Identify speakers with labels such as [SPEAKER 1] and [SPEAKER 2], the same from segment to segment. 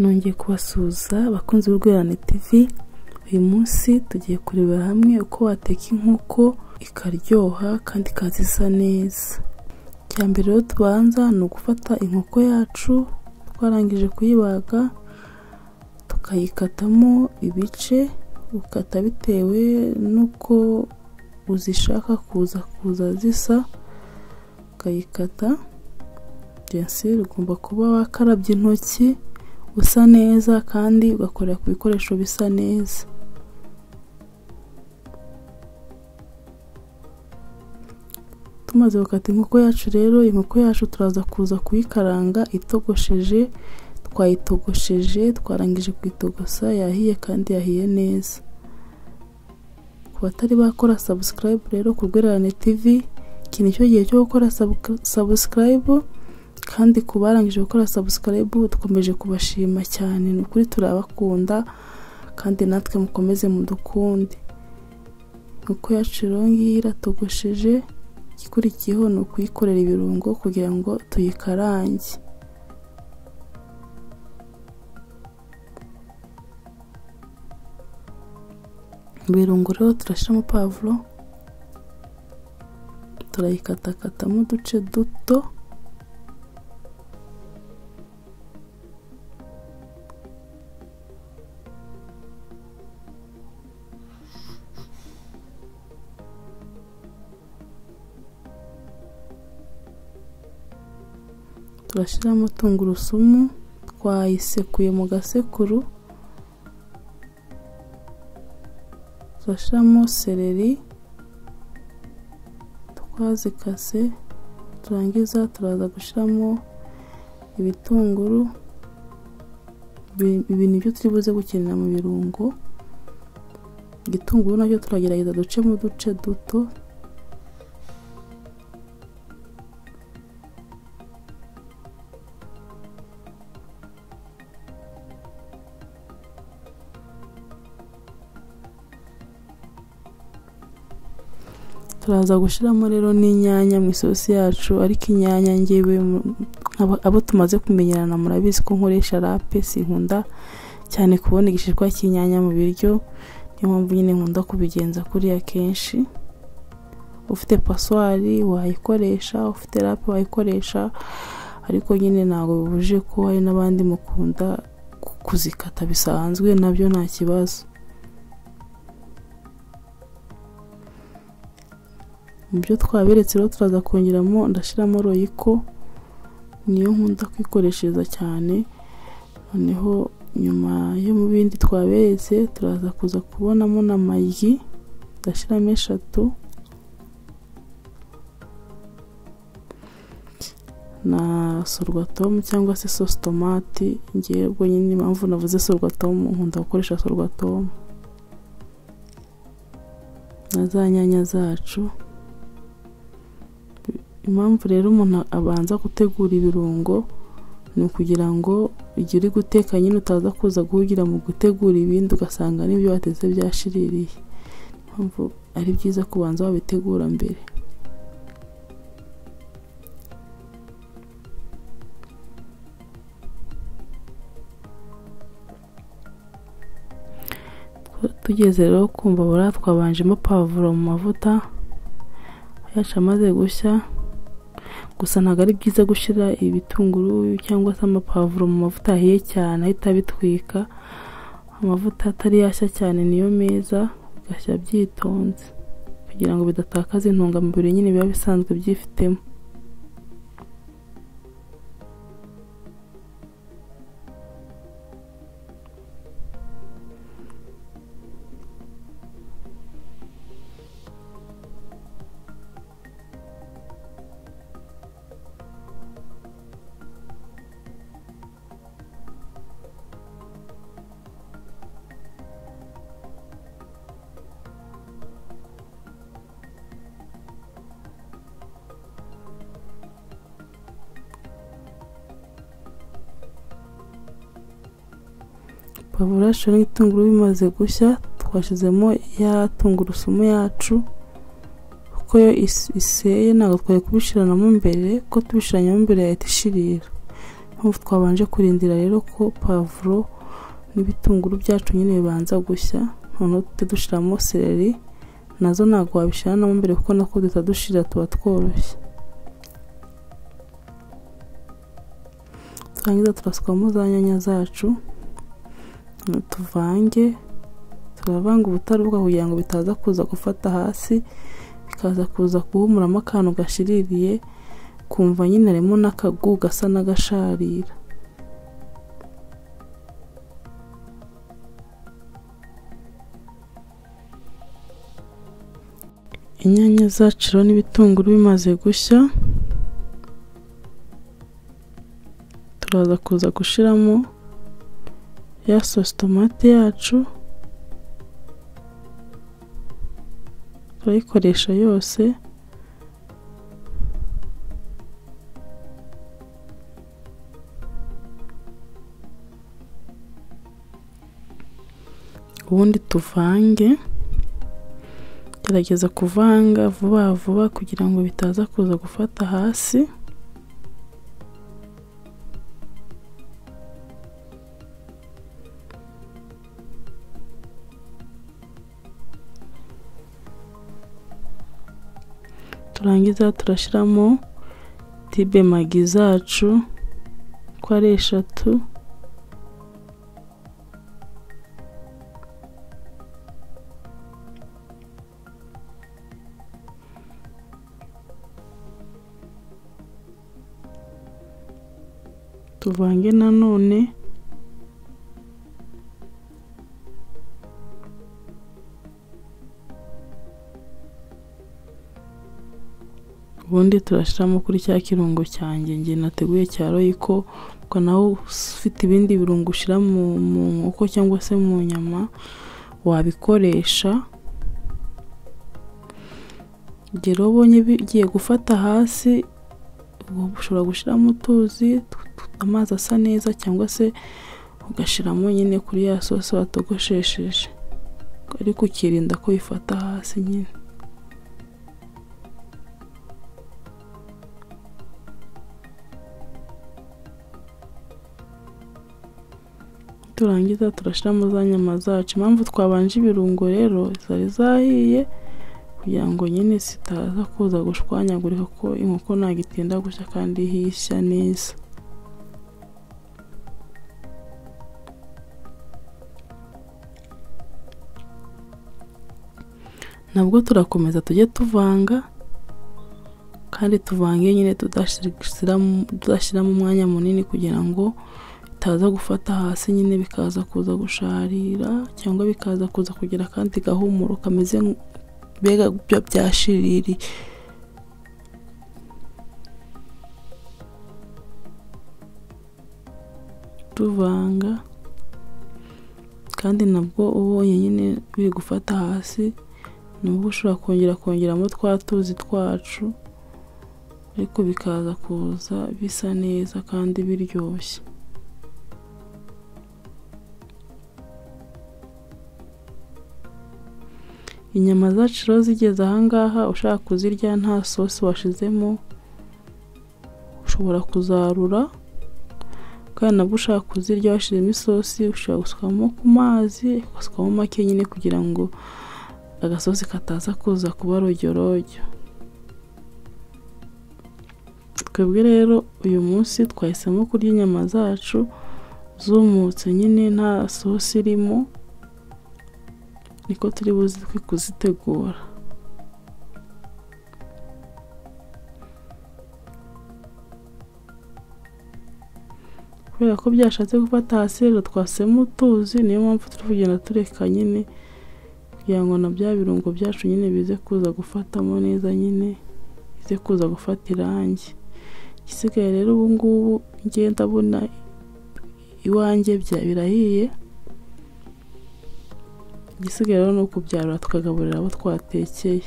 [SPEAKER 1] nongeye kubasuhuza abakunzi b'urwererane tv uyu munsi tugiye kurebera hamwe uko wateka inkoko ikaryoha kandi ikaza isa neza icya mbere rero tubanza ni ugufata inkoko yacu twarangije kuyibaga tukayikatamo ibice ukata bitewe n'uko uzishaka kuza kuza zisa ukayikata jensi ugomba kuba wakarabye intoki usa neza kandi ugakorera ku bikoresho bisa neza tumaze gukata inkoko yacu rero inkoko yacu turaza kuza kuyikaranga itogosheje twayitogosheje twarangije kuyitogosa yahiye kandi yahiye neza ku batari bakora sabusikarayibu rero ku rwererane tivi iki ni cyo gihe cyo gukora sabusikarayibu kandi ku barangije gukora sabusikarayibu dukomeje kubashima cyane ni ukuri turabakunda kandi natwe mukomeze mudukunde inkoko yacu rero ngiyi iratogosheje igikurikiyeho ni ukuyikorera ibirungo kugira ngo tuyikarange ibirungo rero turashyiramo pavuro turayikatakatamo uduce duto turashyiramo tungurusumu twayisekuye mu gasekuru turashyiramo seleri twazikase turangiza turaza gushyiramo ibitunguru ibi ni byo turi buze gukenera mu birungo igitunguru nacyo turagerageza ducemo uduce duto turaza gushyiramo rero n'inyanya mu isosi yacu ariko inyanya ngewe abo tumaze kumenyerana murabizi ko nkoresha rape sinkunda cyane kubona igishishwa cy'inyanya mu biryo niyo mpamvu nyine nkunda kubigenza kuriya kenshi ufite paswari wayikoresha ufite rape wayikoresha ariko nyine ntabwo bibuje ko hari n'abandi mukunda kuzikata bisanzwe nabyo nta kibazo mu byo twaberetse rero turaza kongeramo ndashyiramo royiko niyo nkunda kwikoreshereza cyane noneho nyuma yo mu bindi twaberetse turaza kuza kubonamo n'amagi ndashyiramo eshatu na sorwatomu cyangwa se sositomati ngewe bwonyine impamvu navuze sorwatomu nkunda gukoresha sorwatomu na za nyanya zacu impamvu rero umuntu abanza gutegura ibirungo ni ukugira ngo igihe uri guteka nyine utaza kuza guhugira mu gutegura ibindi ugasanga n'ibyo wateze byashiririye impamvu ari byiza kubanza wabitegura mbere tugeze rero ku mbabura twabanjemo pavuro mu mavuta yacu amaze gushya gusa ntabwo ari byiza gushyira ibitunguru cyangwa se amapavuro mu mavuta ahiye cyane ahita abitwika amavuta atari yashya cyane niyo meza ugashyira byitonze kugira ngo bidatakaza intungamubiri nyine biba bisanzwe byifitemo pavuro yacu n'ibitunguru bimaze gushya twashyizemo ya tungurusumu yacu kuko yo iseye ntabwo twari kubishiranamo mbere kuko tubishiranyemo mbere yahita ishirira mpamvu twabanje kurindira rero ko pavuro n'ibitunguru byacu nyine bibanza gushya noneho tujya dushyiramo seleri nazo ntabwo wabishyiramo mbere kuko nako dushyira tuba tworoshye turangiza turasukamo za nyanya zacu tuvange turavanga ubutarubuka kugira ngo bitaza kuza gufata hasi bikaza kuza guhumuramo akantu gashiririye kumva nyine harimo n'akagu gasa n'agasharira inyanya zaciro n'ibitunguru bimaze gushya turaza kuza gushyiramo ya sosi tomate yacu turayikoresha yose ubundi tuvange gerageza kuvanga vuba vuba kugira ngo bitaza kuza gufata hasi turangiza turashyiramo tibe magi zacu ko ari eshatu tuvange nanone ubundi turashyiramo kuri cya kirungo cyanjye njye nateguye cya royiko ubwo nawe ufite ibindi birungo ushyira mu nkoko cyangwa se mu nyama wabikoresha igihe rero ubonye bigiye gufata hasi ushobora gushyiramo utuzi amazi asa neza cyangwa se ugashyiramo nyine kuri ya sosi watogoshesheje ariko ukirinda ko bifata hasi nyine turangiza turashyiramo za nyama zacu impamvu twabanje ibirungo rero zari zahiye kugira ngo nyine zitaza kuza gushwanyagurika kuko inkoko ntabwo itinda gushya kandi hishya neza nabwo turakomeza tujye tuvanga kandi tuvange nyine tudashyiramo umwanya munini kugira ngo bitaza gufata hasi nyine bikaza kuza gusharira cyangwa bikaza kuza kugira akandi gahumuro kameze mbega byo byashiriri tuvanga kandi nabwo ubonye nyine biri gufata hasi nubwo ushobora kongera kongeramo twa tuzi twacu ariko bikaza kuza bisa neza kandi biryoshye inyama zacu rero zigeze ahangaha ushaka kuzirya nta sosi washizemo ushobora kuzarura kandi nabwo ushaka kuzirya washyizemo isosi ushobora gusukamo ku mazi ugasukamo make nyine kugira ngo agasosi kataza kuza kuba rojyorojyo twebwe rero uyu munsi twahisemo kurya inyama zacu zumutse nyine nta sosi irimo niko turi buze kuzitegura kubera ko byashatse gufata hasi rero twasemo utuzi niyo mpamvu turi kugenda tureka nyine kugira ngo na bya birungo byacu nyine bize kuza gufatamo neza nyine bize kuza gufata irangi igisigaye rero ubu ngubu ngenda abona iwanjye birahiye igisigaye rero ni ukubyarura tukagaburira abo twatekeye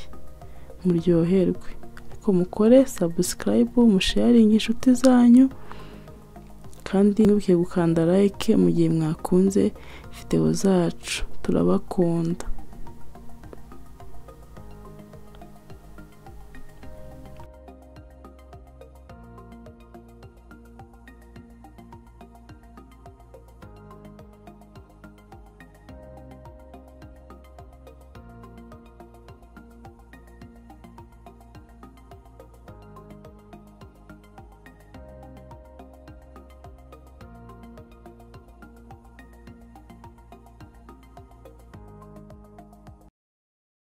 [SPEAKER 1] muryoherwe ariko mukore sabusikarayibu musheyaringe inshuti zanyu kandi ntibuke gukanda layike mu gihe mwakunze videwo zacu turabakunda